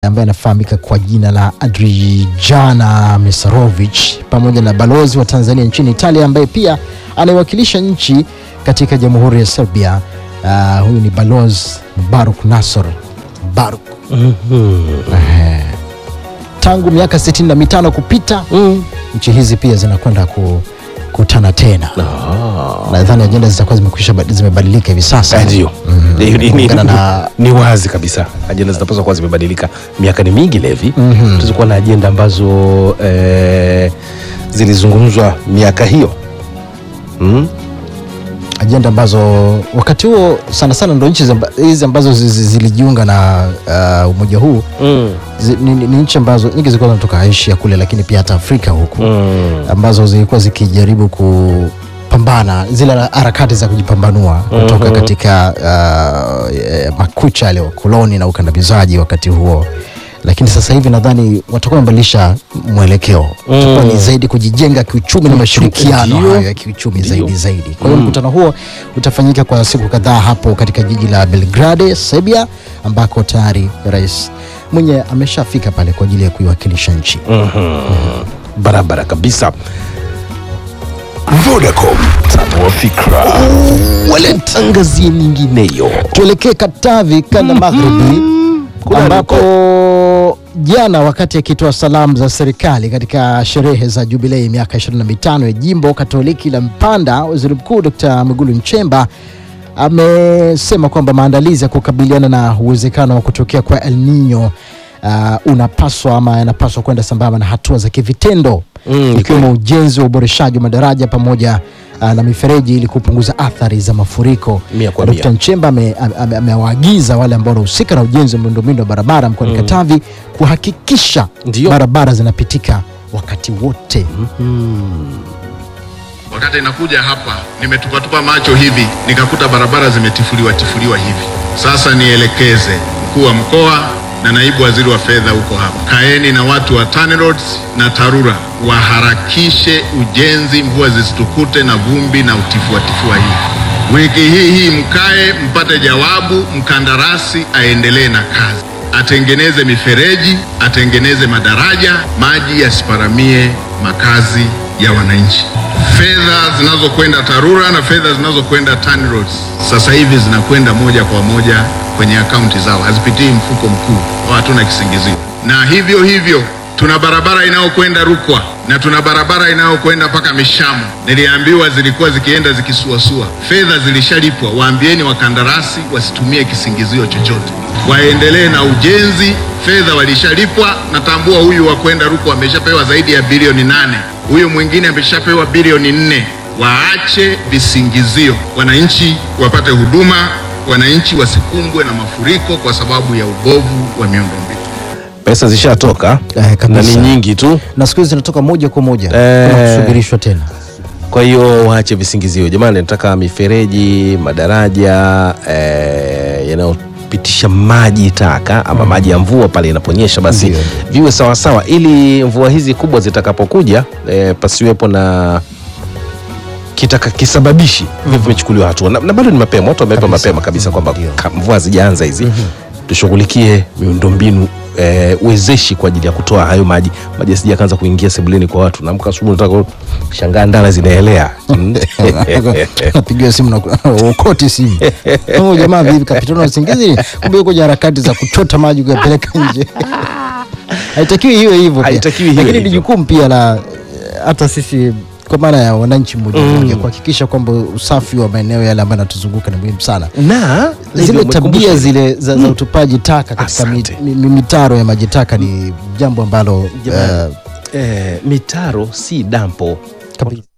ambaye anafahamika kwa jina la Adrijana Misarovic pamoja na balozi wa Tanzania nchini Italia ambaye pia anaiwakilisha nchi katika Jamhuri ya Serbia. Uh, huyu ni balozi Baruk Nasor Baruk. Eh, tangu miaka sitini na mitano kupita nchi hizi pia zinakwenda kukutana tena. Nadhani ajenda zitakuwa zimekwisha zimebadilika hivi sasa. Eh, Ndio, Ni- ni- ni- Kulingana na ni wazi kabisa ajenda zinapaswa kuwa zimebadilika. Miaka ni mingi Levi, tulikuwa na ajenda ambazo eh, zilizungumzwa miaka hiyo mm? ajenda ambazo wakati huo sana sana ndo nchi zamba- hizi ambazo zi- zi- zilijiunga na uh, umoja huu Mm. zi, ni, ni ni nchi ambazo nyingi zilikuwa zinatoka Asia kule, lakini pia hata Afrika huku Mm. ambazo zilikuwa zikijaribu kupambana zile harakati za kujipambanua kutoka Mhm. katika uh, eh, makucha yale koloni na ukandamizaji wakati huo, lakini sasa hivi nadhani watakuwa wamebadilisha mwelekeo Mm. itakuwa ni zaidi kujijenga kiuchumi na mashirikiano ndio. hayo ya kiuchumi Ndio. zaidi zaidi. Kwa hiyo mkutano huo utafanyika kwa siku kadhaa hapo katika jiji la Belgrade, Serbia, ambako tayari rais mwenye ameshafika pale kwa ajili ya kuiwakilisha nchi. Mhm. barabara kabisa Vodacom, tanua fikra. walentangazie nyingineyo Tuelekee Katavi kanda magharibi ambapo jana wakati akitoa salamu za serikali katika sherehe za jubilei miaka 25 ya jimbo Katoliki la Mpanda, waziri mkuu Dr. Mwigulu Nchemba amesema kwamba maandalizi ya kukabiliana na uwezekano wa kutokea kwa El Nino uh, unapaswa ama yanapaswa kwenda sambamba na hatua za kivitendo Mm, ikiwemo ujenzi wa uboreshaji wa madaraja pamoja uh, na mifereji ili kupunguza athari za mafuriko. Mia kwa Dkt. mia. Nchemba ame- ame- amewaagiza wale ambao wanahusika na ujenzi wa miundombinu ya barabara mkoani Katavi kuhakikisha Ndio. barabara zinapitika wakati wote. Wakati inakuja hapa nimetupatupa macho hivi nikakuta barabara zimetifuliwa tifuliwa hivi. Sasa nielekeze mkuu wa mkoa na naibu waziri wa fedha huko hapa, kaeni na watu wa TANROADS na TARURA waharakishe ujenzi, mvua zisitukute na vumbi na utifuatifua hivi. Wiki hii hii mkae mpate jawabu, mkandarasi aendelee na kazi, atengeneze mifereji, atengeneze madaraja, maji yasiparamie makazi ya wananchi. Fedha zinazokwenda TARURA na fedha zinazokwenda TANROADS sasa hivi zinakwenda moja kwa moja kwenye akaunti zao, hazipitii mfuko mkuu, au hatuna kisingizio. Na hivyo hivyo tuna barabara inayokwenda Rukwa na tuna barabara inayokwenda mpaka Mishamo. Niliambiwa zilikuwa zikienda zikisuasua, fedha zilishalipwa. Waambieni wakandarasi wasitumie kisingizio chochote, waendelee na ujenzi. Fedha walishalipwa. Natambua huyu wa kwenda Rukwa ameshapewa zaidi ya bilioni nane, huyu mwingine ameshapewa bilioni nne. Waache visingizio, wananchi wapate huduma, wananchi wasikumbwe na mafuriko kwa sababu ya ubovu wa miundombinu. pesa zishatoka Eh, na kabisa. ni nyingi tu Na siku hizi zinatoka moja kwa moja Eh. kuna kusubirishwa tena. kwa hiyo waache visingizio jamani nataka mifereji madaraja eh, yanayopitisha maji taka ama maji ya mvua pale inaponyesha basi Ndio. viwe sawasawa ili mvua hizi kubwa zitakapokuja eh, pasiwepo na kitaka kisababishi mm vimechukuliwa hatua na, na bado ni mapema watu wameweka Kabisa. mapema kabisa kwamba Ndio. ka- mvua hazijaanza hizi tushughulikie miundombinu eh, wezeshi kwa ajili ya kutoa hayo maji maji asija kaanza kuingia sebuleni kwa watu naamka asubuhi nataka shangaa ndala zinaelea Mm. napigiwa simu na ukoti simu oh, jamaa vipi kapitana na usingizi kumbe yuko kwenye harakati za kuchota maji kuyapeleka nje haitakiwi hiyo hivyo pia. Haitakiwi hiwe lakini ni hivyo. jukumu pia la eh, hata sisi kwa maana ya wananchi mmoja mmoja kuhakikisha kwamba usafi wa maeneo yale ambayo yanatuzunguka ni muhimu sana na zile hivyo tabia umekumbusha- zile za, za utupaji taka katika mi, Asante. mi, mi, mitaro ya maji taka ni jambo ambalo Jamani, eh, eh, mitaro si dampo kabisa.